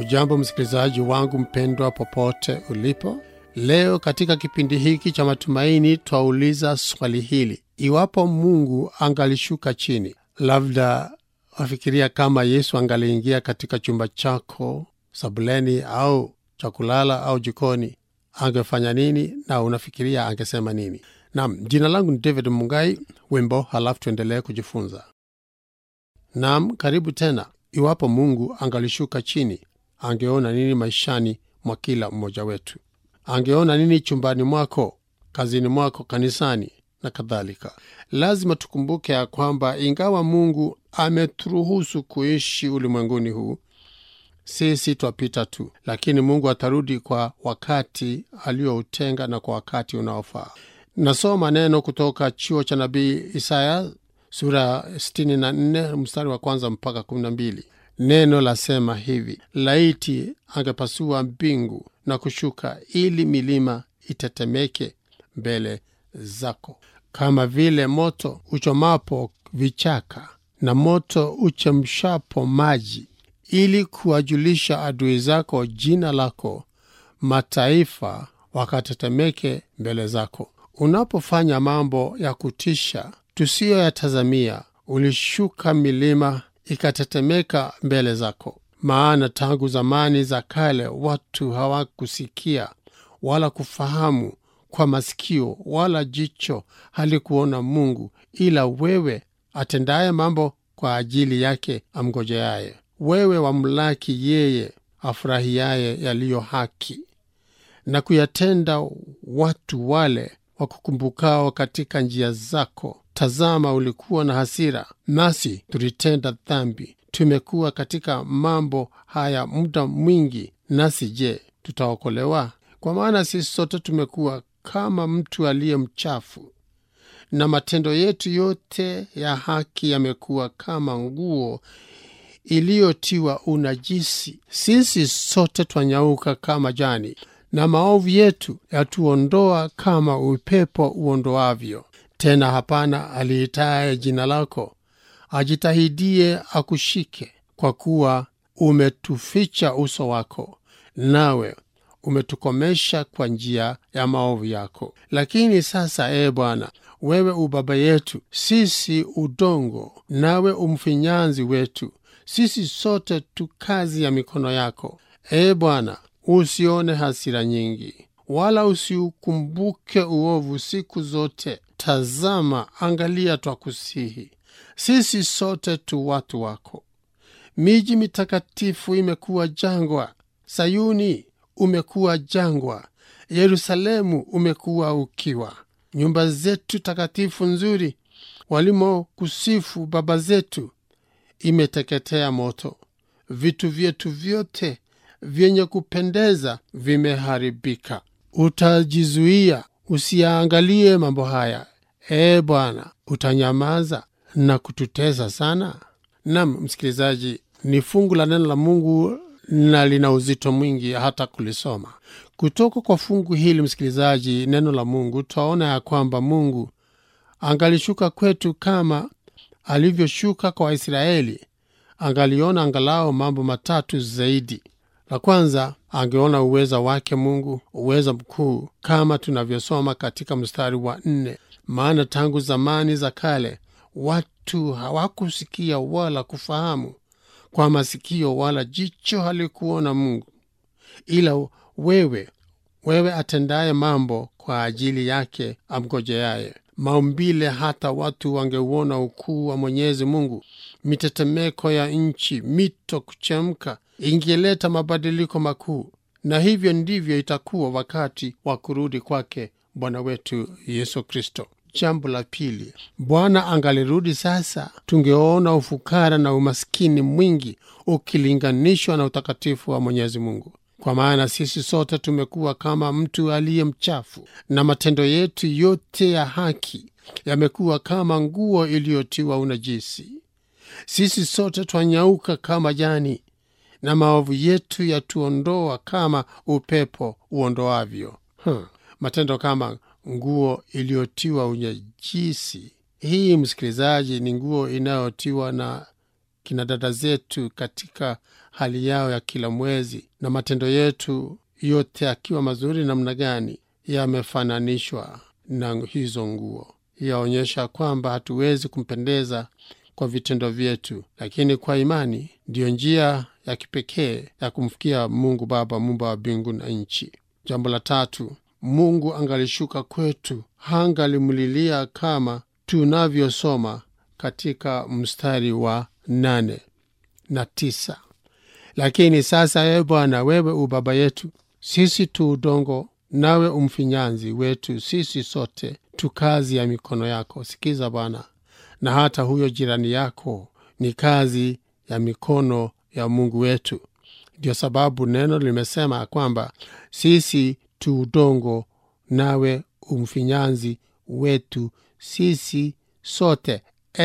hujambo msikilizaji wangu mpendwa popote ulipo leo katika kipindi hiki cha matumaini twauliza swali hili iwapo mungu angalishuka chini labda wafikiria kama yesu angaliingia katika chumba chako sabuleni au cha kulala au jikoni angefanya nini na unafikiria angesema nini nam jina langu ni david mungai wimbo halafu tuendelee kujifunza nam karibu tena iwapo mungu angalishuka chini angeona nini maishani mwa kila mmoja wetu angeona nini chumbani mwako kazini mwako kanisani na kadhalika lazima tukumbuke ya kwamba ingawa mungu ameturuhusu kuishi ulimwenguni huu sisi twapita tu lakini mungu atarudi kwa wakati aliyoutenga na kwa wakati unaofaa nasoma neno kutoka chuo cha nabii isaya sura 64 mstari wa kwanza mpaka 12 neno lasema hivi laiti angepasua mbingu na kushuka ili milima itetemeke mbele zako kama vile moto uchomapo vichaka na moto uchemshapo maji ili kuwajulisha adui zako jina lako mataifa wakatetemeke mbele zako unapofanya mambo ya kutisha tusiyoyatazamia ulishuka milima ikatetemeka mbele zako maana tangu zamani za kale watu hawakusikia wala kufahamu kwa masikio wala jicho halikuona mungu ila wewe atendaye mambo kwa ajili yake amgojeaye wewe wamlaki yeye afurahiaye yaliyo haki na kuyatenda watu wale wakukumbukao katika njia zako tazama ulikuwa na hasira nasi tulitenda dhambi tumekuwa katika mambo haya muda mwingi nasi je tutaokolewa kwa maana sisi sote tumekuwa kama mtu aliye mchafu na matendo yetu yote ya haki yamekuwa kama nguo iliyotiwa unajisi sisi sote twanyauka kama jani na maovu yetu yatuondoa kama upepo uondoavyo tena hapana aliitaye jina lako ajitahidie akushike kwa kuwa umetuficha uso wako nawe umetukomesha kwa njia ya maovu yako lakini sasa ee bwana wewe ubaba yetu sisi udongo nawe umfinyanzi wetu sisi sote tu kazi ya mikono yako ee bwana usione hasira nyingi wala usiukumbuke uovu siku zote tazama angalia twakusihi sisi sote tu watu wako miji mitakatifu imekuwa jangwa sayuni umekuwa jangwa yerusalemu umekuwa ukiwa nyumba zetu takatifu nzuri walimokusifu baba zetu imeteketea moto vitu vyetu vyote vyenye kupendeza vimeharibika utajizuia usiyaangalie mambo haya ee bwana utanyamaza na kututesa sana nam msikilizaji ni fungu la neno la mungu na lina uzito mwingi hata kulisoma kutoka kwa fungu hili msikilizaji neno la mungu twaona ya kwamba mungu angalishuka kwetu kama alivyoshuka kwa waisraeli angaliona angalao mambo matatu zaidi la kwanza angeona uweza wake mungu uweza mkuu kama tunavyosoma katika mstari wa nne maana tangu zamani za kale watu hawakusikia wala kufahamu kwa masikio wala jicho halikuona mungu ila wewe wewe atendaye mambo kwa ajili yake amgojeaye maumbile hata watu wangeuona ukuu wa mwenyezi mungu mitetemeko ya nchi mito kuchemka ingeleta mabadiliko makuu na hivyo ndivyo itakuwa wakati wa kurudi kwake bwana wetu yesu kristo jambo la pili bwana angalirudi sasa tungeona ufukara na umaskini mwingi ukilinganishwa na utakatifu wa mwenyezi mungu kwa maana sisi sote tumekuwa kama mtu aliye mchafu na matendo yetu yote ya haki yamekuwa kama nguo iliyotiwa unajisi sisi sote twanyauka kama jani na maovu yetu yatuondoa kama upepo uondoavyo hmm. matendo kama nguo iliyotiwa unyajisi hii msikilizaji ni nguo inayotiwa na kina dada zetu katika hali yao ya kila mwezi na matendo yetu yote akiwa mazuri namna gani yamefananishwa na hizo nguo yaonyesha kwamba hatuwezi kumpendeza kwa vitendo vyetu lakini kwa imani ndiyo njia ya kipekee ya kumfikia mungu baba mumba wa mbingu na nchi jambo la tatu mungu angalishuka kwetu hangalimlilia kama tunavyosoma katika mstari wa nane na tisa lakini sasa ewe bwana wewe ubaba yetu sisi tu udongo nawe umfinyanzi wetu sisi sote tu kazi ya mikono yako sikiza bwana na hata huyo jirani yako ni kazi ya mikono ya mungu wetu ndio sababu neno limesema kwamba sisi tu udongo nawe umfinyanzi wetu sisi sote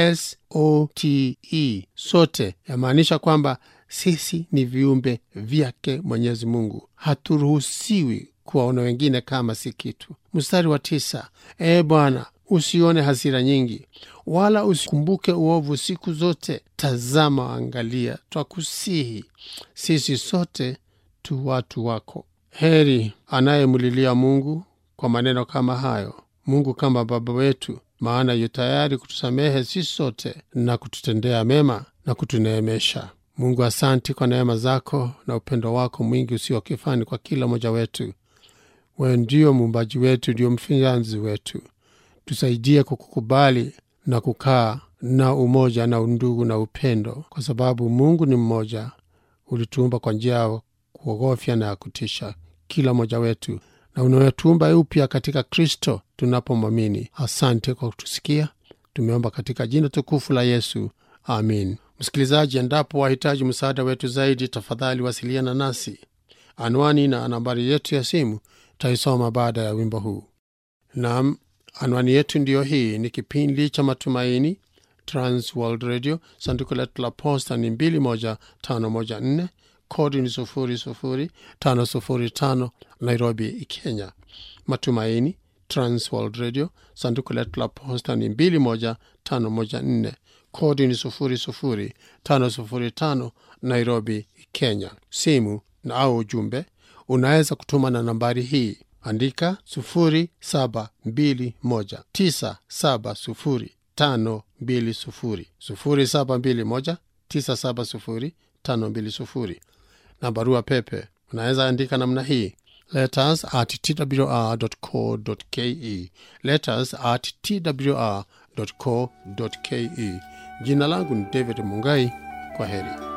sote sote yamaanisha kwamba sisi ni viumbe vyake mwenyezi mungu haturuhusiwi kuwaona wengine kama si kitu mstari wa tisa ee bwana usione hasira nyingi wala usikumbuke uovu siku zote tazama angalia twakusihi sisi sote tu watu wako heri anayemlilia mungu kwa maneno kama hayo mungu kama baba wetu maana yu tayari kutusamehe sisi sote na kututendea mema na kutuneemesha mungu asanti kwa neema zako na upendo wako mwingi usio kifani kwa kila mmoja wetu wewe ndio muumbaji wetu ndio mfinyanzi wetu tusaidie kukukubali na kukaa na umoja na undugu na upendo kwa sababu mungu ni mmoja ulituumba kwa njia ya kuogofya na ya kutisha kila mmoja wetu na unawetuumba upya katika kristo tunapomwamini asante kwa kutusikia tumeomba katika jina tukufu la yesu amin msikilizaji endapo wahitaji msaada wetu zaidi tafadhali wasiliana nasi anwani na nambari yetu ya simu taisoma baada ya wimbo huu nam anwani yetu ndiyo hii ni kipindi cha matumaini transworld radio sanduku letu la posta ni 21514 kodi ni 00505 nairobi kenya matumaini transworld radio sanduku letu la posta ni 21514 kodi ni 00505 nairobi kenya simu na au ujumbe unaweza kutuma na nambari hii andika 0721970520 0721970520 na barua pepe unaweza andika namna hii letters at twr.co.ke letters at twr.co.ke jina langu ni david mungai kwa heri